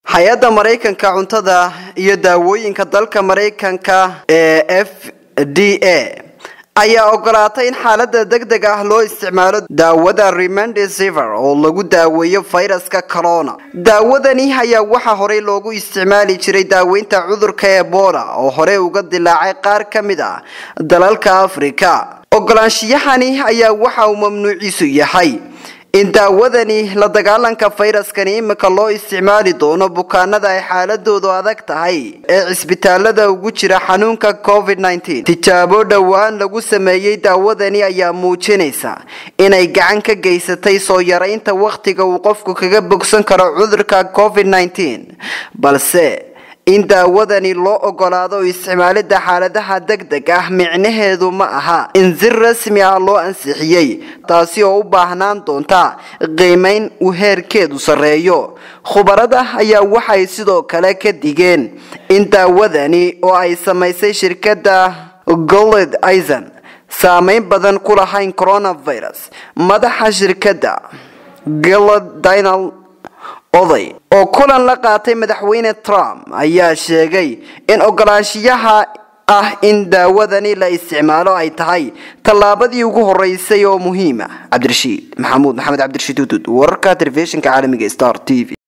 hay-adda maraykanka cuntada iyo daawooyinka dalka maraykanka ee f d a ayaa ogolaatay in xaalada deg deg ah loo isticmaalo daawada remendesiver oo lagu daaweeyo fayraska corona daawadani ayaa waxaa horey loogu isticmaali jiray daaweynta cudurka ebola oo horey uga dilaacay qaar ka mid ah dalalka afrika ogolaanshiyahani ayaa waxa uu mamnuuciisu yahay in daawadani la dagaalanka fayraskani imika loo isticmaali doono bukaanada ay xaaladoodu adag tahay ee cisbitaalada ugu jira xanuunka covid -19 tijaabo dhowaan lagu sameeyey daawadani ayaa muujinaysa inay gacan ka geysatay soo yaraynta wakhtiga uu qofku kaga bogsan karo cudurka covid -19 balse in daawadani loo ogolaado isticmaalida xaaladaha deg deg ah micnaheedu ma aha in si rasmi ah loo ansixiyey taasi oo u baahnaan doonta qiimeyn uu heerkeedu sarreeyo khubarada ayaa waxay sidoo kale ka digeen in daawadani oo ay samaysay shirkadda goled ison saameyn badan ku lahayn coronavirus madaxa shirkadda goled dinal oday oo kulan la qaatay madaxweyne trump ayaa sheegay in ogolaanshiyaha ah in daawadani la isticmaalo ay tahay tallaabadii ugu horeysay oo muhiima cabdirashiid maxamuud maxamed cabdirashiid hudud wararka telefishinka caalamiga star t v